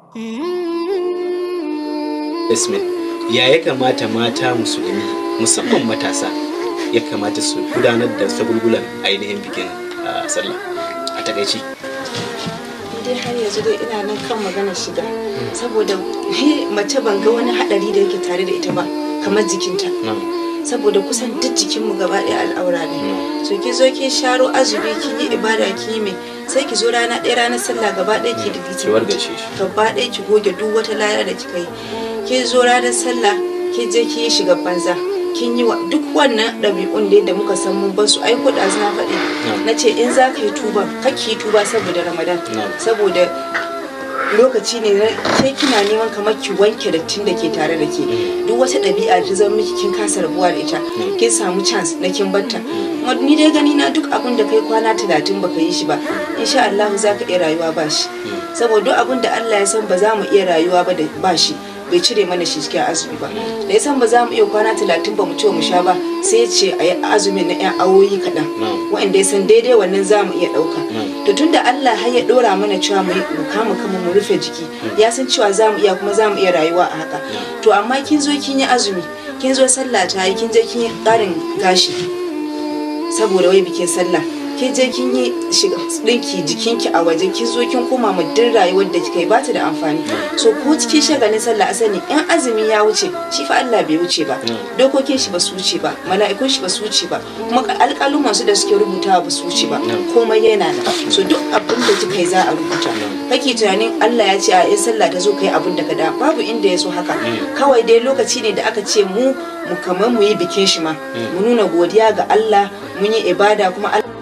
Yasmin, ya ya kamata mata musulmi musamman matasa ya kamata su gudanar da sagulgulan ainihin bikin ah, sallah a takaici. dai har yanzu dai ina nan kan magana shiga saboda he, mace ban ga wani hadari da yake tare da ita ba kamar jikinta saboda kusan duk jikinmu gaba ɗaya al'aura ne so ki zo ki sharo azumi kin yi ibada ki yi mai sai ki zo rana ɗaya ranar sallah gaba ɗaya ki da Ki wargace shi. gaba ɗaya ki goge duk wata laya da kika yi ki zo ranar sallah ki je ki yi shiga banza kin yi wa duk wannan ɗabi'un da yadda muka san mun bar su ai ko da na faɗi na ce in za ka yi tuba ka ki yi tuba saboda ramadan saboda lokaci ne na ke kina neman kamar ki wanke dattin da ke tare da ke duk wata ɗabi'a da ta zama miki kin kasa rabuwa da ita kin samu chance na kin batta kuma ni dai gani na duk abin da kai kwana talatin baka yi shi ba insha Allah za ka iya rayuwa ba shi saboda duk abin da Allah ya san ba za mu iya rayuwa ba da ba shi bai cire mana shi cikin azumi ba da ya san ba za mu iya kwana talatin ba mu ci mu sha ba sai ya ce a yi azumin na 'yan awoyi kaɗan wa'anda ya san daidai wannan za mu iya ɗauka to tunda Allah har ya ɗora mana cewa mu yi mu kama kama mu rufe jiki ya san cewa za mu iya kuma za mu iya rayuwa a haka to amma kin zo kin yi azumi kin zo sallah ta yi kin je kin yi ƙarin gashi saboda wai bikin sallah kin je kin yi shiga dinki jikinki a waje kin zo kin koma mu duk rayuwar da kika yi ba ta da amfani so ko cikin shagalin sallah a sani in azumi ya wuce shi fa Allah bai wuce ba dokokin shi ba su wuce ba mala'ikun shi ba su wuce ba kuma alƙaluman su da suke rubutawa ba su wuce ba komai yana nan so duk abin da kika yi za a rubuta kake tunanin Allah ya ce a in sallah ta zo kai abin da ka da babu inda ya so haka kawai dai lokaci ne da aka ce mu mu kamar mu yi bikin shi ma mu nuna godiya ga Allah mun yi ibada kuma Allah